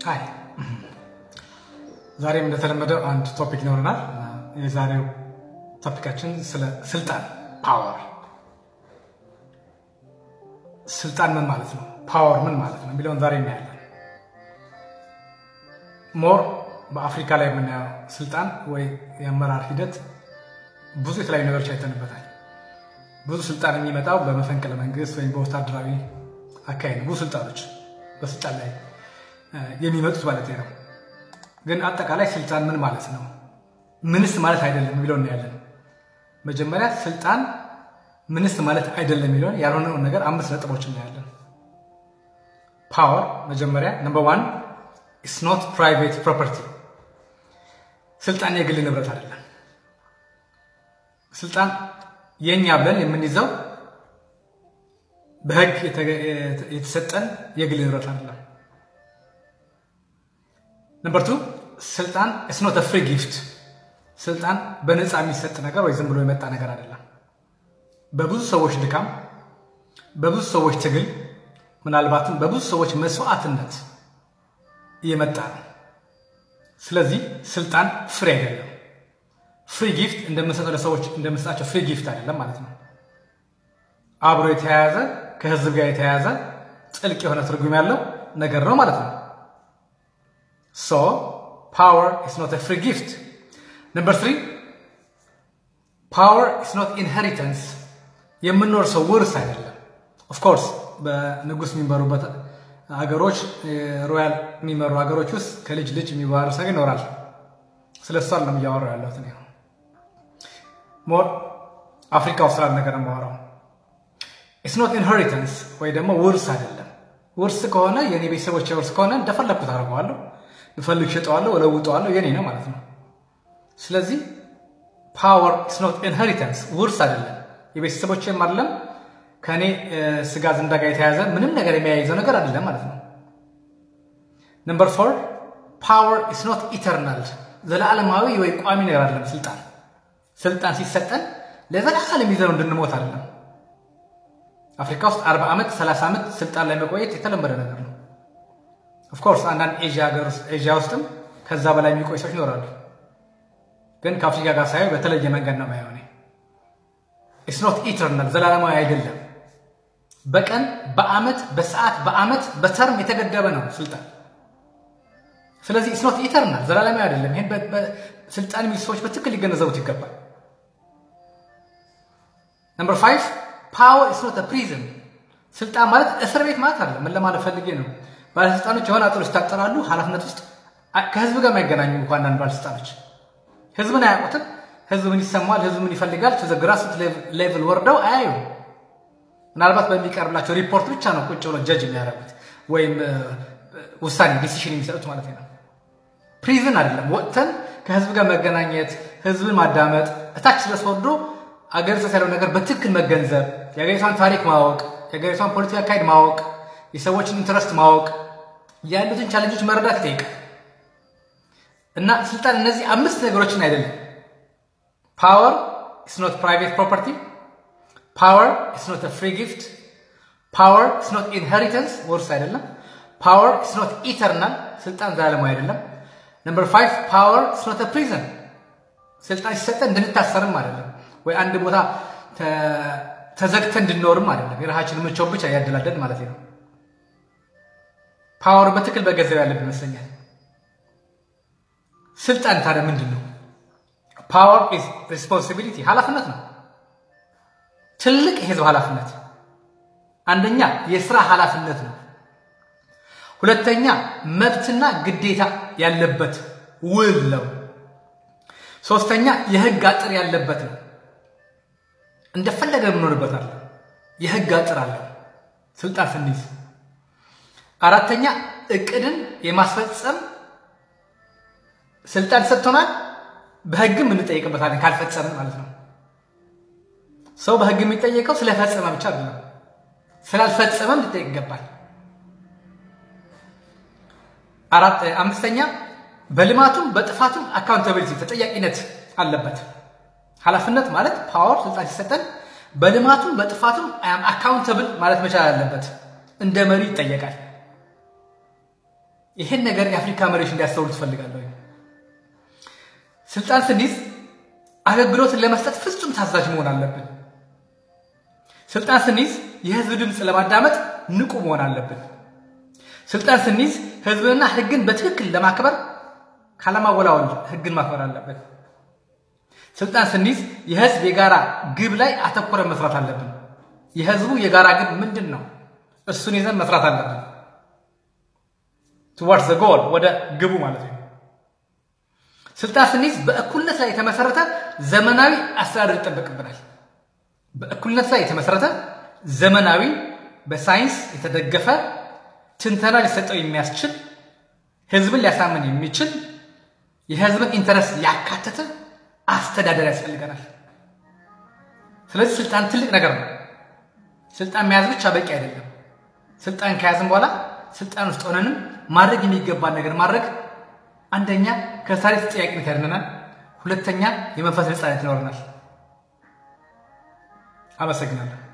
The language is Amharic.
ሀይ ዛሬም እንደተለመደው አንድ ቶፒክ ይኖረናል። የዛሬው ቶፒካችን ስለ ስልጣን ፓወር፣ ስልጣን ምን ማለት ነው፣ ፓወር ምን ማለት ነው የሚለውን ዛሬ እናያለን። ሞር በአፍሪካ ላይ የምናየው ስልጣን ወይ የአመራር ሂደት ብዙ የተለያዩ ነገሮች አይተንበታል። ብዙ ስልጣን የሚመጣው በመፈንቅለ መንግስት ወይም በወታደራዊ አካሄድ ብዙ ስልጣኖች በስልጣን ላይ የሚመጡት ማለት ነው። ግን አጠቃላይ ስልጣን ምን ማለት ነው፣ ምንስ ማለት አይደለም የሚለው እናያለን። መጀመሪያ ስልጣን ምንስ ማለት አይደለም የሚለውን ያልሆነውን ነገር አምስት ነጥቦች እናያለን። ፓወር መጀመሪያ ነምበር ዋን ኢትስ ኖት ፕራይቬት ፕሮፐርቲ፣ ስልጣን የግል ንብረት አይደለም። ስልጣን የኛ ብለን የምንይዘው በህግ የተሰጠን የግል ንብረት አይደለም። ነምበር ቱ ስልጣን ኢትስ ኖት ፍሪ ጊፍት፣ ስልጣን በነፃ የሚሰጥ ነገር ወይ ዝም ብሎ የመጣ ነገር አይደለም። በብዙ ሰዎች ድካም፣ በብዙ ሰዎች ትግል፣ ምናልባትም በብዙ ሰዎች መስዋዕትነት እየመጣ ነው። ስለዚህ ስልጣን ፍሪ አይደለም። ፍሪ ጊፍት እንደምንሰጠው ለሰዎች እንደምንሰጣቸው ፍሪ ጊፍት አይደለም ማለት ነው። አብሮ የተያያዘ ከህዝብ ጋር የተያያዘ ጥልቅ የሆነ ትርጉም ያለው ነገር ነው ማለት ነው። ሶ ፓወር ኢስ ኖት ፍሪ ጊፍት። ነምበር ትሪ ፓወር ኢስ ኖት ኢንሄሪተንስ፣ የምንኖር ሰው ውርስ አይደለም። ኦፍኮርስ በንጉስ የሚመሩበት ሀገሮች ሮያል የሚመሩ ሀገሮች ውስጥ ከልጅ ልጅ የሚዋረስ ነገር ይኖራል። ስለ እሷ ነው እያወራሁ ያለሁት እኔ። ሞር አፍሪካ ውስጥ ስላለ ነገር ነው የማወራው። ኢትስ ኖት ኢንሄሪተንስ ወይ ደግሞ ውርስ አይደለም። ውርስ ከሆነ የኔ ቤተሰቦች ውርስ ከሆነ እንደፈለግኩት አድርገዋለሁ፣ ብፈልግ ሸጠዋለሁ፣ እለውጠዋለሁ፣ የኔ ነው ማለት ነው። ስለዚህ ፓወር ኢትስ ኖት ኢንሄሪተንስ ውርስ አይደለም፣ የቤተሰቦችም አይደለም፣ ከእኔ ስጋ ዝንዳ ጋር የተያዘ ምንም ነገር የሚያይዘው ነገር አይደለም ማለት ነው። ነምበር ፎር ፓወር ኢትስ ኖት ኢተርናል ዘላለማዊ ወይ ቋሚ ነገር አይደለም። ስልጣን ስልጣን ሲሰጠን ለዘላለም ይዘነው እንድንሞት አይደለም። አፍሪካ ውስጥ 40 ዓመት 30 ዓመት ስልጣን ላይ መቆየት የተለመደ ነገር ነው። ኦፍኮርስ አንዳንድ ኤዥያ ውስጥም ከዛ በላይ የሚቆይ ሰዎች ይኖራሉ። ግን ከአፍሪካ ጋር ሳየው በተለየ መንገድ ነው ማየው። ኢትስ ኖት ኢተርናል ዘላለማዊ አይደለም። በቀን በአመት በሰዓት በአመት በተርም የተገደበ ነው ስልጣን ስለዚህ ኢትስ ኖት ኢተርናል ዘላለማዊ አይደለም። ይሄን ስልጣን የሚይዙ ሰዎች በትክክል ሊገነዘቡት ይገባል። ነምበር ፋይቭ ፓወር ኢትስ ኖት ፕሪዝን ስልጣን ማለት እስር ቤት ማለት አይደለም። ምን ለማለት ፈልጌ ነው? ባለስልጣኖች የሆነ አጥር ውስጥ ይታጠራሉ። ኃላፊነት ውስጥ ከህዝብ ጋር የማይገናኙ እንኳ አንዳንድ ባለስልጣኖች ህዝብን አያውቁትም። ህዝብ ምን ይሰማዋል፣ ህዝብ ምን ይፈልጋል፣ ግራስሩት ሌቭል ወርደው አያዩ። ምናልባት በሚቀርብላቸው ሪፖርት ብቻ ነው ቁጭ ብሎ ጀጅ የሚያደርጉት ወይም ውሳኔ ዲሲሽን የሚሰጡት ማለት ነው። ፕሪዝን አይደለም። ወጥተን ከህዝብ ጋር መገናኘት፣ ህዝብን ማዳመጥ፣ እታች ድረስ ወርዶ አገሪቷ ያለው ነገር በትክክል መገንዘብ፣ የሀገሪቷን ታሪክ ማወቅ፣ የሀገሪቷን ፖለቲካ አካሄድ ማወቅ፣ የሰዎችን ኢንትረስት ማወቅ፣ ያሉትን ቻለንጆች መረዳት ይጠይቃል። እና ስልጣን እነዚህ አምስት ነገሮችን አይደለም። ፓወር ኢስ ኖት ፕራይቬት ፕሮፐርቲ፣ ፓወር ኢስ ኖት ፍሪ ጊፍት፣ ፓወር ኢስ ኖት ኢንሄሪተንስ ውርስ አይደለም። ፓወር ኢስ ኖት ኢተርናል ስልጣን ዘላለማዊ አይደለም። ነምበር ፋይቭ ፓወር ኢስ ኖት ፕሪዝን ስልጣን ሲሰጠን እንድንታሰርም አይደለም፣ ወይ አንድ ቦታ ተዘግተን እንድንኖርም አይደለም። የራሳችን ምቾት ብቻ ያደላደል ማለት ነው። ፓወር በትክክል በገንዘብ ያለብን ይመስለኛል። ስልጣን ታዲያ ምንድን ነው? ፓወር ኢዝ ሪስፖንሲቢሊቲ ኃላፊነት ነው። ትልቅ የህዝብ ኃላፊነት አንደኛ የስራ ኃላፊነት ነው። ሁለተኛ መብትና ግዴታ ያለበት ውል ነው። ሶስተኛ የህግ አጥር ያለበት ነው። እንደፈለገ የምኖርበት አለ። የህግ አጥር አለው ስልጣን ስንይዝ። አራተኛ እቅድን የማስፈጸም ስልጣን ሰጥቶናል። በህግም እንጠየቅበታለን ካልፈጸምን ማለት ነው። ሰው በህግ የሚጠየቀው ስለፈጸመ ብቻ አይደለም፣ ስላልፈጸመም ሊጠየቅ ይገባል። አምስተኛ በልማቱም በጥፋቱም አካውንታቢሊቲ ተጠያቂነት አለበት። ኃላፊነት ማለት ፓወር ስልጣን ሲሰጠን በልማቱም በጥፋቱም አካውንተብል ማለት መቻል አለበት። እንደ መሪ ይጠየቃል። ይሄን ነገር የአፍሪካ መሪዎች እንዲያስተውሉ ትፈልጋለሁ። ስልጣን ስንይዝ አገልግሎትን ለመስጠት ፍጹም ታዛዥ መሆን አለብን። ስልጣን ስንይዝ የህዝብ ድምፅ ለማዳመጥ ንቁ መሆን አለብን። ስልጣን ስንይዝ ህዝብንና ህግን በትክክል ለማክበር ካለማወላወል ህግን ማክበር አለብን። ስልጣን ስንይዝ የህዝብ የጋራ ግብ ላይ አተኩረን መስራት አለብን። የህዝቡ የጋራ ግብ ምንድን ነው? እሱን ይዘን መስራት አለብን። ቱዋርድስ ዘ ጎል ወደ ግቡ ማለት ነው። ስልጣን ስንይዝ በእኩልነት ላይ የተመሰረተ ዘመናዊ አስተዳደር ይጠበቅብናል። በእኩልነት ላይ የተመሰረተ ዘመናዊ በሳይንስ የተደገፈ ትንተና ሊሰጠው የሚያስችል ህዝብን ሊያሳምን የሚችል የህዝብን ኢንተረስት ያካተተ አስተዳደር ያስፈልገናል። ስለዚህ ስልጣን ትልቅ ነገር ነው። ስልጣን መያዝ ብቻ በቂ አይደለም። ስልጣን ከያዝን በኋላ ስልጣን ውስጥ ሆነንም ማድረግ የሚገባን ነገር ማድረግ አንደኛ ከታሪክ ተጠያቂነት ያድነናል፣ ሁለተኛ የመንፈስ ነፃነት ይኖረናል። አመሰግናለሁ።